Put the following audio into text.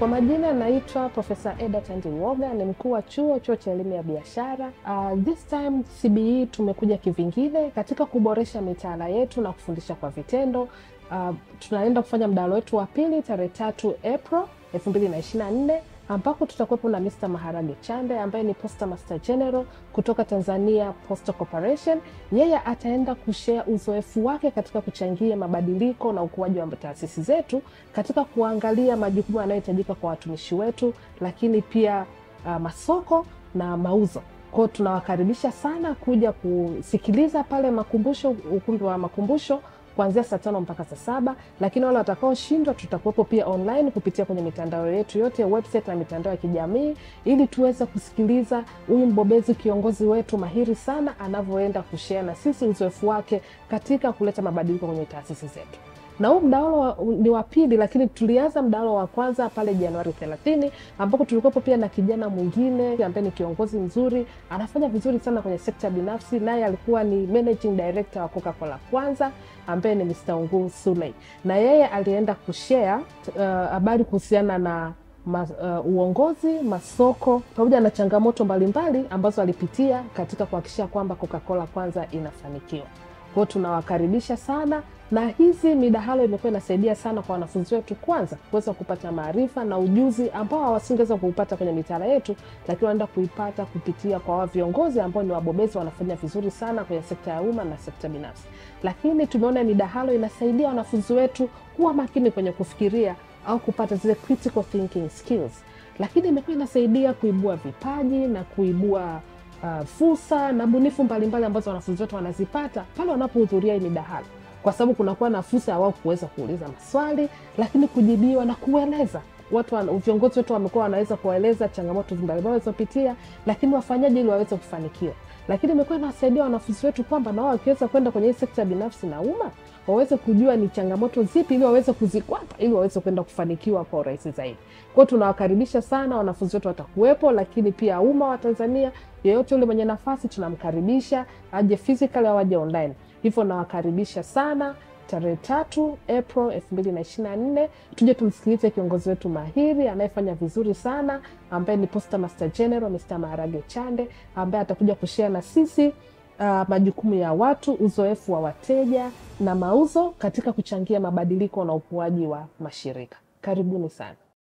Kwa majina naitwa Profesa Eda Tandiwoga, ni mkuu wa chuo chuo cha elimu ya biashara. Uh, this time CBE tumekuja kivingine katika kuboresha mitaala yetu na kufundisha kwa vitendo. Uh, tunaenda kufanya mdahalo wetu wa pili tarehe tatu April elfu mbili na ishirini na nne ambapo tutakuwepo na Mr. Maharage Chande ambaye ni Posta Master General kutoka Tanzania Postal Corporation. Yeye ataenda kushare uzoefu wake katika kuchangia mabadiliko na ukuaji wa taasisi zetu katika kuangalia majukumu yanayohitajika kwa watumishi wetu, lakini pia uh, masoko na mauzo. Kwa hiyo tunawakaribisha sana kuja kusikiliza pale makumbusho, ukumbi wa makumbusho kuanzia saa tano mpaka saa saba lakini wale watakaoshindwa tutakuwepo pia online kupitia kwenye mitandao yetu yote website na mitandao ya kijamii ili tuweze kusikiliza huyu mbobezi kiongozi wetu mahiri sana anavyoenda kushea na sisi uzoefu wake katika kuleta mabadiliko kwenye taasisi zetu na huu mdahalo ni wa pili, lakini tulianza mdahalo wa kwanza pale Januari thelathini ambapo tulikuwepo pia na kijana mwingine ambaye ni kiongozi mzuri, anafanya vizuri sana kwenye sekta binafsi, naye alikuwa ni managing director wa Coca-Cola kwanza ambaye ni Mr. Ungu Suley, na yeye alienda kushare habari uh, kuhusiana na ma, uh, uongozi, masoko pamoja na changamoto mbalimbali ambazo alipitia katika kuhakikisha kwamba Coca-Cola kwanza inafanikiwa. Kwa hiyo tunawakaribisha sana na hizi midahalo imekuwa inasaidia sana kwa wanafunzi wetu, kwanza kuweza kupata maarifa na ujuzi ambao hawasingeweza kuupata kwenye mitaala yetu, lakini wanaenda kuipata kupitia kwa wa viongozi ambao ni wabobezi, wanafanya vizuri sana kwenye sekta ya umma na sekta binafsi. Lakini tumeona midahalo inasaidia wanafunzi wetu kuwa makini kwenye kufikiria au kupata zile critical thinking skills, lakini imekuwa inasaidia kuibua vipaji na kuibua uh, fursa na bunifu mbalimbali ambazo wanafunzi wetu wanazipata pale wanapohudhuria hii midahalo kwa sababu kunakuwa na fursa ya wao kuweza kuuliza maswali lakini kujibiwa na kueleza watu viongozi wetu wamekuwa wanaweza kuwaeleza changamoto mbalimbali walizopitia lakini wafanyaje ili waweze kufanikiwa lakini imekuwa inawasaidia wanafunzi wetu kwamba na wao wakiweza kwenda kwenye hii sekta binafsi na umma waweze kujua ni changamoto zipi ili waweze kuzikwata ili waweze kwenda kufanikiwa kwa urahisi zaidi kwao tunawakaribisha sana wanafunzi wetu watakuwepo lakini pia umma wa tanzania yeyote yule mwenye nafasi tunamkaribisha aje physical au aje online hivyo nawakaribisha sana tarehe tatu April elfu mbili na ishirini na nne tuje tumsikilize kiongozi wetu mahiri anayefanya vizuri sana ambaye ni Posta Master General Mr. Maharage Chande ambaye atakuja kushare na sisi uh, majukumu ya watu, uzoefu wa wateja na mauzo katika kuchangia mabadiliko na ukuaji wa mashirika. Karibuni sana.